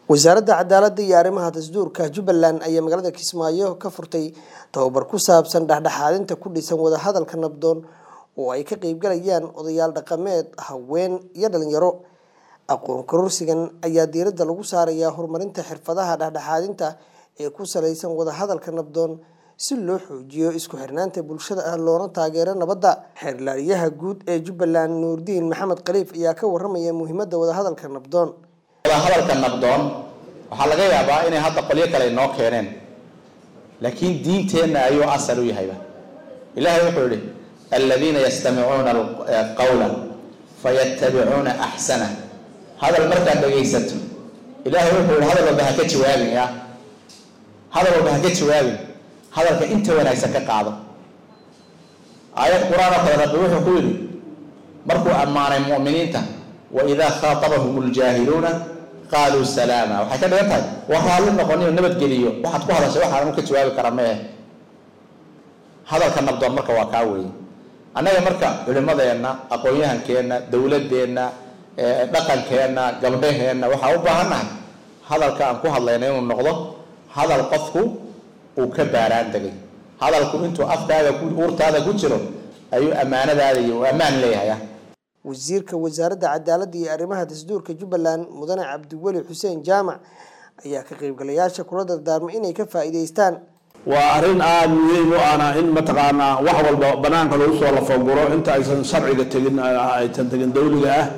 wasaaradda cadaaladda iyo arrimaha dastuurka jubbaland ayaa magaalada kismaayo ka furtay tababar ku saabsan dhexdhexaadinta ku dhisan wadahadalka nabdoon oo ay ka qeybgalayaan odayaal dhaqameed haween iyo dhalinyaro aqoon kororsigan ayaa diiradda lagu saarayaa horumarinta xirfadaha dhexdhexaadinta ee ku salaysan wadahadalka nabdoon si loo xoojiyo isku xirnaanta bulshada ah loona taageero nabadda xeerlaaliyaha guud ee jubbaland nuurdiin maxamed khaliif ayaa ka waramaya muhiimadda wadahadalka nabdoon wadahadalka nabdoon waxaa laga yaabaa inay hadda qolyo kale noo keeneen laakiin diinteenna ayuu asal u yahayba ilaahay wuxuu yihi aladiina yastamicuuna qawla fayattabicuuna axsana hadal markaad dhegaysato ilaahay wuxuu yihi hadal walba ha ka jawaabin ya hadal walba ha ka jawaabin hadalka inta wanaagsan ka qaado aayad qur-aan oo kale rabbi wuxuu ku yidhi markuu ammaanay mu'miniinta waidaa khaatabahum ljaahiluuna qaaluu salaama waxay ka dhigan tahay waa raalli noqoniyo nabadgeliyo waxaad ku hadashay waxaan ka jawaabi kara meeh hadalka nabdoon marka waa kaa weeye annaga marka culimadeenna aqoon-yahankeenna dowladeenna dhaqankeenna gabdhaheenna waxaa u baahannahay hadalka aan ku hadlayna inuu noqdo hadal qofku uu ka baaraan degay hadalku intuu afkaaga uurtaada ku jiro ayuu ammaanadaada iyo uu ammaan leeyahay wasiirka wasaaradda cadaaladda iyo arrimaha dastuurka jubbaland mudane cabdiweli xuseen jaamac ayaa ka qaybgalayaasha kula dardaarmay inay ka faa'iidaystaan waa arrin aada muhiim u ahna in mataqaanaa wax walba banaanka lagu soo lafaguro inta aysan sharciga tegin aysan tegin dawliga ah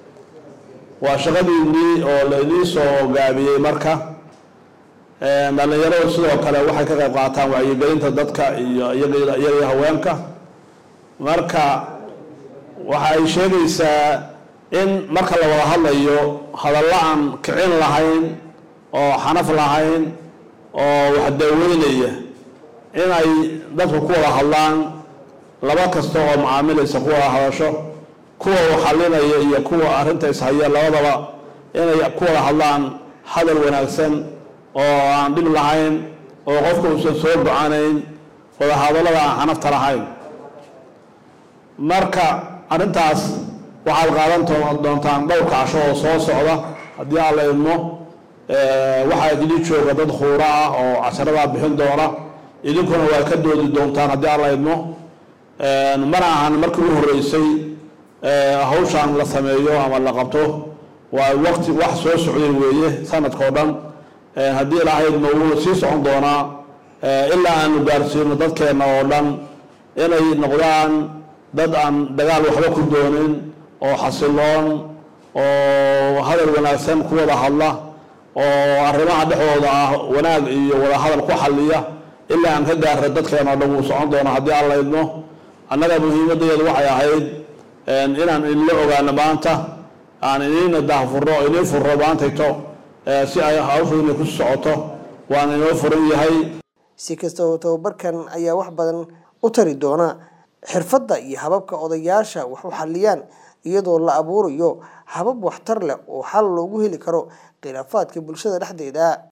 waa shaqadiinii oo lainii soo gaabiyey marka dhalinyaradu sidoo kale waxay ka qayb qaataan wacyigelinta dadka iyo iyaga haweenka marka waxa ay sheegaysaa in marka la wada hadlayo hadalla aan kicin lahayn oo xanaf lahayn oo wax daaweynaya in ay dadku ku wada hadlaan laba kasta oo macaamilaysa ku wada hadasho kuwa u xalinaya iyo kuwa arrinta ishaya labadaba inay ku wada hadlaan hadal wanaagsan oo aan dhib lahayn oo qofka uusan soo go-anayn wada hadallada aan xanafta lahayn marka arrintaas waxaad qaadan doontaan dhowr kacasho oo soo socda haddii aan la idmo waxaa idili jooga dad khuura ah oo casharadaa bixin doona idinkuna waa ka doodi doontaan haddii aan la idmo mana ahan markii u horreysay hawshaan la sameeyo ama la qabto waa waqti wax soo socday weeye sanadkao dhan haddii ilaahay idmo wuu sii socon doonaa ilaa aanu gaarsiino dadkeenna oo dhan inay noqdaan dad aan dagaal waxba ku doonin oo xasiloon oo hadal wanaagsan ku wada hadla oo arrimaha dhexdooda ah wanaag iyo wada hadal ku xaliya ilaa aan ka gaarra dadkeena o dhan wuu socon doona haddii aan la idmo annaga muhiimaddeedu waxay ahayd inaan idinla ogaano maanta aan iniina daahfurno o iniin furno maantayto si ay hawshu inay ku socoto waan inoo furan yahay si kastaba tababarkan ayaa wax badan u tari doona xirfadda iyo hababka odayaasha wax u xaliyaan iyadoo la abuurayo habab waxtar leh oo xal loogu heli karo khilaafaadka bulshada dhexdeeda